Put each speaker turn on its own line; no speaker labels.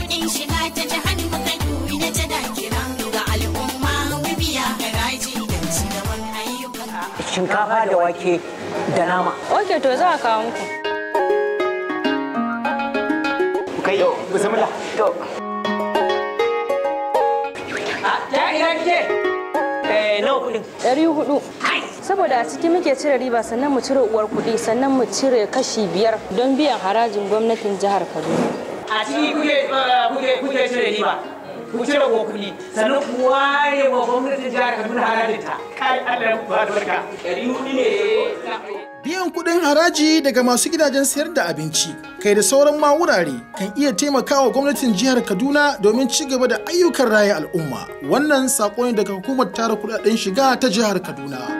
kuɗin shiga ta jihar Kaduna tana kiran ga al'umma mu biya haraji don ci gaban ayyukan.
shinkafa da wake da nama
Ok, to za a kawo muku.
kai bismillah to a ta ina kike eh nawa kudin
Ɗari hudu. Saboda a ciki muke cire riba sannan mu cire uwar kuɗi sannan mu cire kashi biyar don biyan harajin gwamnatin jihar Kaduna.
a ciki kuke kuke kuke cire riba ku cire wa kuɗi sannan ku ware wa gwamnatin jihar Kaduna harajinta kai Allah ya muku albarka ɗari hudu ne
Biyan kuɗin haraji daga masu gidajen sayar da abinci, kai da sauran ma wurare kan iya taimakawa gwamnatin jihar Kaduna domin ci gaba da ayyukan raya al'umma. Wannan saƙo ne daga hukumar tara kuɗaɗen shiga ta jihar Kaduna.